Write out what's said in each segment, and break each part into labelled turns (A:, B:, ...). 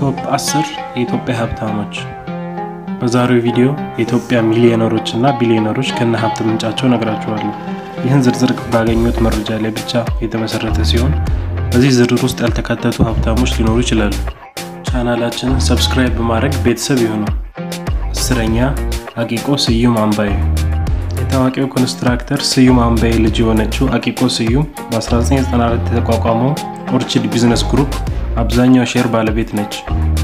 A: ቶፕ 10 የኢትዮጵያ ሀብታሞች። በዛሬው ቪዲዮ የኢትዮጵያ ሚሊዮነሮች እና ቢሊዮነሮች ከነ ሀብት ምንጫቸው ነግራችኋለሁ። ይህን ዝርዝር ባገኙት መረጃ ላይ ብቻ የተመሰረተ ሲሆን በዚህ ዝርዝር ውስጥ ያልተካተቱ ሀብታሞች ሊኖሩ ይችላሉ። ቻናላችንን ሰብስክራይብ በማድረግ ቤተሰብ ይሁኑ። አስረኛ አቂቆ ስዩም አምባዬ። የታዋቂው ኮንስትራክተር ስዩም አምባዬ ልጅ የሆነችው አቂቆ ስዩም በ1994 የተቋቋመው ኦርችድ ቢዝነስ ግሩፕ አብዛኛው ሼር ባለቤት ነች።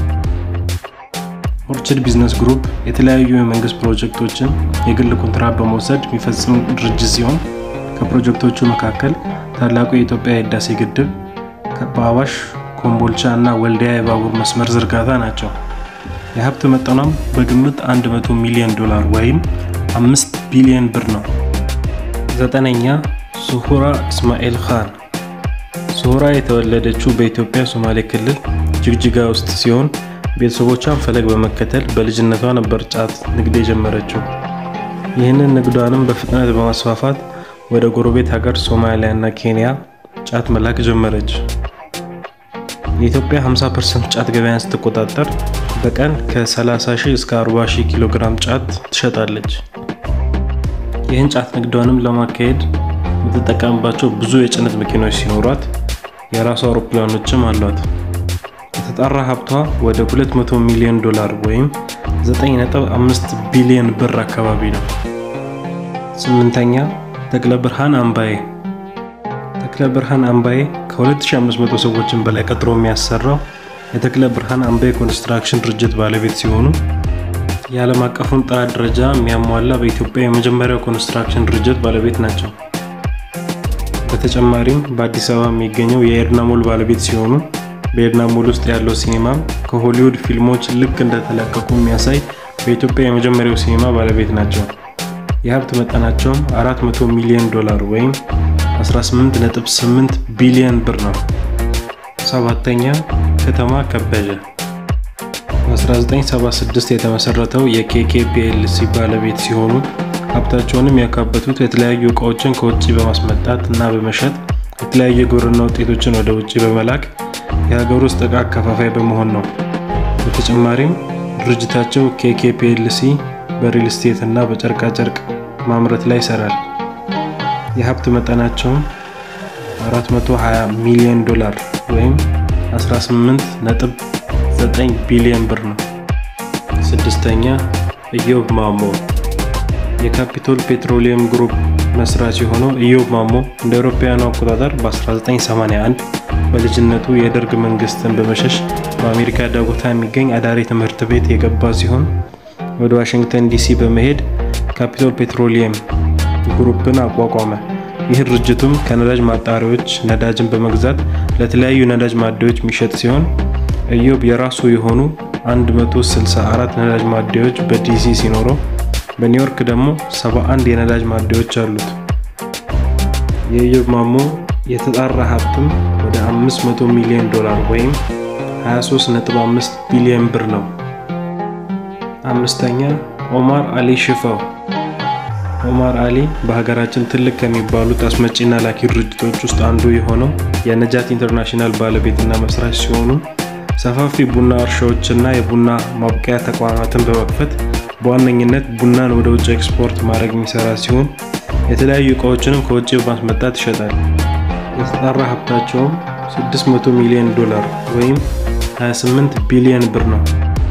A: ኦርችድ ቢዝነስ ግሩፕ የተለያዩ የመንግስት ፕሮጀክቶችን የግል ኮንትራት በመውሰድ የሚፈጽም ድርጅት ሲሆን ከፕሮጀክቶቹ መካከል ታላቁ የኢትዮጵያ የህዳሴ ግድብ፣ በአዋሽ ኮምቦልቻ እና ወልዲያ የባቡር መስመር ዝርጋታ ናቸው። የሀብት መጠኗም በግምት 100 ሚሊዮን ዶላር ወይም 5 ቢሊዮን ብር ነው። ዘጠነኛ ሱሁራ እስማኤል ካን። ሱሁራ የተወለደችው በኢትዮጵያ ሶማሌ ክልል ጅግጅጋ ውስጥ ሲሆን ቤተሰቦቿን ፈለግ በመከተል በልጅነቷ ነበር ጫት ንግድ የጀመረችው። ይህንን ንግዷንም በፍጥነት በማስፋፋት ወደ ጎረቤት ሀገር ሶማሊያ እና ኬንያ ጫት መላክ ጀመረች። የኢትዮጵያ 50% ጫት ገበያን ስትቆጣጠር በቀን ከ30 ሺህ እስከ 40 ሺህ ኪሎ ግራም ጫት ትሸጣለች። ይህን ጫት ንግዷንም ለማካሄድ የምትጠቀምባቸው ብዙ የጭነት መኪኖች ሲኖሯት የራሷ አውሮፕላኖችም አሏት። የተጣራ ሀብቷ ወደ 200 ሚሊዮን ዶላር ወይም 9.5 ቢሊዮን ብር አካባቢ ነው። ስምንተኛ ተክለ ብርሃን አምባዬ። ተክለ ብርሃን አምባዬ ከ2500 ሰዎችን በላይ ቀጥሮ የሚያሰራው የተክለ ብርሃን አምባዬ ኮንስትራክሽን ድርጅት ባለቤት ሲሆኑ የዓለም አቀፉን ጥራት ደረጃ የሚያሟላ በኢትዮጵያ የመጀመሪያው ኮንስትራክሽን ድርጅት ባለቤት ናቸው። በተጨማሪም በአዲስ አበባ የሚገኘው የኤድና ሞል ባለቤት ሲሆኑ በኤድና ሞል ውስጥ ያለው ሲኒማም ከሆሊውድ ፊልሞች ልክ እንደተለቀቁ የሚያሳይ በኢትዮጵያ የመጀመሪያው ሲኒማ ባለቤት ናቸው። የሀብት መጠናቸውም 400 ሚሊዮን ዶላር ወይም 18.8 ቢሊዮን ብር ነው። ሰባተኛ ከተማ ከበደ። በ1976 የተመሰረተው የኬኬ ፒኤልሲ ባለቤት ሲሆኑ ሀብታቸውንም ያካበቱት የተለያዩ እቃዎችን ከውጭ በማስመጣት እና በመሸጥ የተለያዩ የግብርና ውጤቶችን ወደ ውጭ በመላክ የሀገር ውስጥ እቃ አከፋፋይ በመሆን ነው። በተጨማሪም ድርጅታቸው ኬኬ ፒኤልሲ በሪል ስቴት እና በጨርቃጨርቅ ማምረት ላይ ይሰራል። የሀብት መጠናቸውም 420 ሚሊዮን ዶላር ወይም 18.9 ቢሊዮን ብር ነው። ስድስተኛ ኢዮብ ማሞ የካፒቶል ፔትሮሊየም ግሩፕ መስራች የሆነው ኢዮብ ማሞ እንደ አውሮፓውያኑ አቆጣጠር በ1981 በልጅነቱ የደርግ መንግስትን በመሸሽ በአሜሪካ ዳኮታ የሚገኝ አዳሪ ትምህርት ቤት የገባ ሲሆን ወደ ዋሽንግተን ዲሲ በመሄድ ካፒቶል ፔትሮሊየም ግሩፕን አቋቋመ። ይህ ድርጅቱም ከነዳጅ ማጣሪያዎች ነዳጅን በመግዛት ለተለያዩ ነዳጅ ማደያዎች የሚሸጥ ሲሆን ኢዮብ የራሱ የሆኑ 164 ነዳጅ ማደያዎች በዲሲ ሲኖረው በኒውዮርክ ደግሞ 71 የነዳጅ ማደያዎች አሉት። የኢዮብ ማሞ የተጣራ ሀብትም ወደ 500 ሚሊዮን ዶላር ወይም 23.5 ቢሊዮን ብር ነው። አምስተኛ ኦማር አሊ ሽፋው። ኦማር አሊ በሀገራችን ትልቅ ከሚባሉት አስመጪና ላኪ ድርጅቶች ውስጥ አንዱ የሆነው የነጃት ኢንተርናሽናል ባለቤትና መስራች ሲሆኑ ሰፋፊ ቡና እርሻዎችና የቡና ማብቀያ ተቋማትን በመክፈት በዋነኝነት ቡናን ወደ ውጭ ኤክስፖርት ማድረግ የሚሰራ ሲሆን የተለያዩ እቃዎችንም ከውጭ በማስመጣት ይሸጣል። የተጣራ ሀብታቸውም 600 ሚሊዮን ዶላር ወይም 28 ቢሊዮን ብር ነው።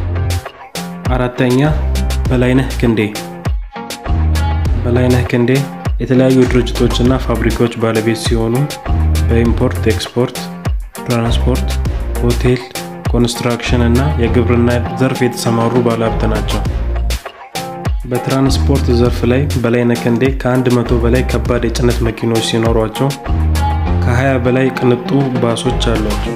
A: አራተኛ በላይነህ ክንዴ። በላይነህ ክንዴ የተለያዩ ድርጅቶችና ፋብሪካዎች ባለቤት ሲሆኑ በኢምፖርት ኤክስፖርት፣ ትራንስፖርት፣ ሆቴል፣ ኮንስትራክሽን እና የግብርና ዘርፍ የተሰማሩ ባለሀብት ናቸው። በትራንስፖርት ዘርፍ ላይ በላይነህ ክንዴ ከአንድ መቶ በላይ ከባድ የጭነት መኪኖች ሲኖሯቸው ከ20 በላይ ቅንጡ ባሶች አሏቸው።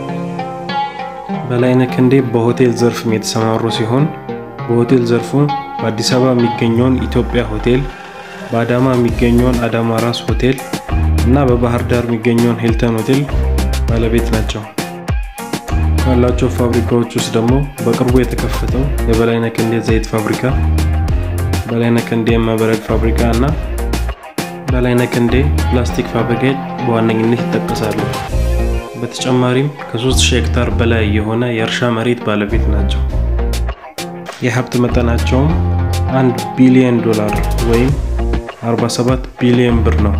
A: በላይነህ ክንዴ በሆቴል ዘርፍም የተሰማሩ ሲሆን በሆቴል ዘርፉ በአዲስ አበባ የሚገኘውን ኢትዮጵያ ሆቴል፣ በአዳማ የሚገኘውን አዳማ ራስ ሆቴል እና በባህር ዳር የሚገኘውን ሂልተን ሆቴል ባለቤት ናቸው። ካላቸው ፋብሪካዎች ውስጥ ደግሞ በቅርቡ የተከፈተው የበላይነህ ክንዴ ዘይት ፋብሪካ፣ በላይነህ ክንዴ የማበረድ ፋብሪካ እና በላይነህ ክንዴ ፕላስቲክ ፋብሪካ በዋነኝነት ይጠቀሳሉ። በተጨማሪም ከ3000 ሄክታር በላይ የሆነ የእርሻ መሬት ባለቤት ናቸው። የሀብት መጠናቸውም 1 ቢሊዮን ዶላር ወይም 47 ቢሊዮን ብር ነው።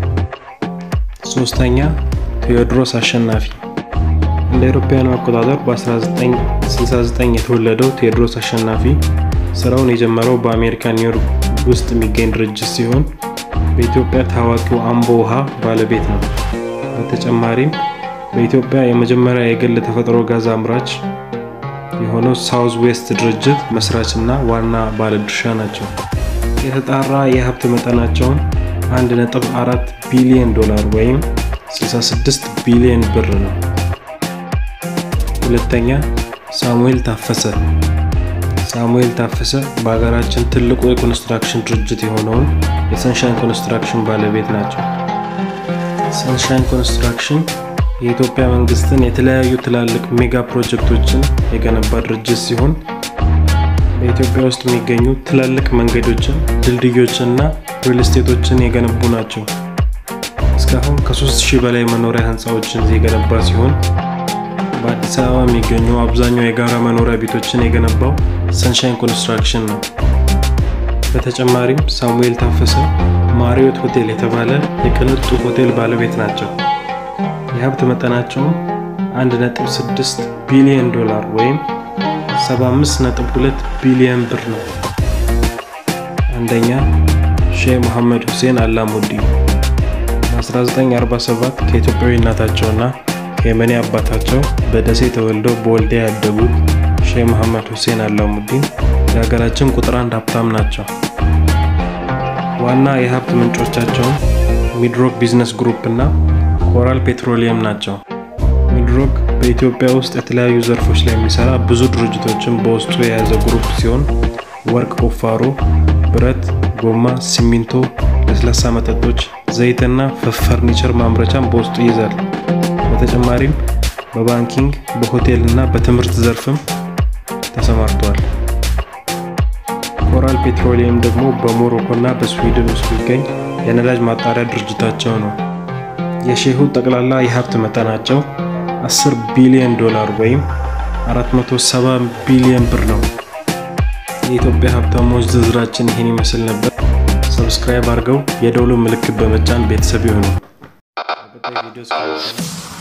A: ሶስተኛ ቴዎድሮስ አሸናፊ እንደ አውሮፓውያኑ አቆጣጠር በ1969 የተወለደው ቴዎድሮስ አሸናፊ ስራውን የጀመረው በአሜሪካ ኒውዮርክ ውስጥ የሚገኝ ድርጅት ሲሆን በኢትዮጵያ ታዋቂው አምቦ ውሃ ባለቤት ነው። በተጨማሪም በኢትዮጵያ የመጀመሪያ የግል ተፈጥሮ ጋዝ አምራች የሆነው ሳውዝ ዌስት ድርጅት መስራችና ዋና ባለድርሻ ናቸው። የተጣራ የሀብት መጠናቸውን 1.4 ቢሊዮን ዶላር ወይም 66 ቢሊዮን ብር ነው። ሁለተኛ ሳሙኤል ታፈሰ። ሳሙኤል ታፈሰ በሀገራችን ትልቁ የኮንስትራክሽን ድርጅት የሆነውን የሰንሻይን ኮንስትራክሽን ባለቤት ናቸው። ሰንሻይን ኮንስትራክሽን የኢትዮጵያ መንግስትን የተለያዩ ትላልቅ ሜጋ ፕሮጀክቶችን የገነባ ድርጅት ሲሆን በኢትዮጵያ ውስጥ የሚገኙ ትላልቅ መንገዶችን፣ ድልድዮችንና ሪል ስቴቶችን የገነቡ ናቸው። እስካሁን ከ3000 በላይ መኖሪያ ህንፃዎችን የገነባ ሲሆን በአዲስ አበባ የሚገኙ አብዛኛው የጋራ መኖሪያ ቤቶችን የገነባው ሰንሻይን ኮንስትራክሽን ነው። በተጨማሪም ሳሙኤል ታፈሰ ማሪዮት ሆቴል የተባለ የቅንጡ ሆቴል ባለቤት ናቸው። የሀብት መጠናቸውም 1.6 ቢሊዮን ዶላር ወይም 75.2 ቢሊዮን ብር ነው። አንደኛ ሼህ መሐመድ ሁሴን አላሙዲ በ1947 ከኢትዮጵያዊ እናታቸውና ከየመኔ አባታቸው በደሴ ተወልደው በወልዲያ ያደጉት ሼህ መሐመድ ሁሴን አላሙዲን የሀገራችን ቁጥር አንድ ሀብታም ናቸው። ዋና የሀብት ምንጮቻቸውም ሚድሮክ ቢዝነስ ግሩፕ እና ኮራል ፔትሮሊየም ናቸው። ሚድሮክ በኢትዮጵያ ውስጥ የተለያዩ ዘርፎች ላይ የሚሰራ ብዙ ድርጅቶችን በውስጡ የያዘ ግሩፕ ሲሆን ወርቅ ቁፋሮ፣ ብረት፣ ጎማ፣ ሲሚንቶ፣ ለስላሳ መጠጦች፣ ዘይትና ፈርኒቸር ማምረቻን በውስጡ ይይዛል። በተጨማሪም በባንኪንግ በሆቴል እና በትምህርት ዘርፍም ተሰማርተዋል። ኮራል ፔትሮሊየም ደግሞ በሞሮኮ እና በስዊድን ውስጥ የሚገኝ የነዳጅ ማጣሪያ ድርጅታቸው ነው። የሼሁ ጠቅላላ የሀብት መጠናቸው 10 ቢሊዮን ዶላር ወይም 470 ቢሊዮን ብር ነው። የኢትዮጵያ ሀብታሞች ዝርዝራችን ይህን ይመስል ነበር። ሰብስክራይብ አድርገው የደውሉ ምልክት በመጫን ቤተሰብ ይሁኑ።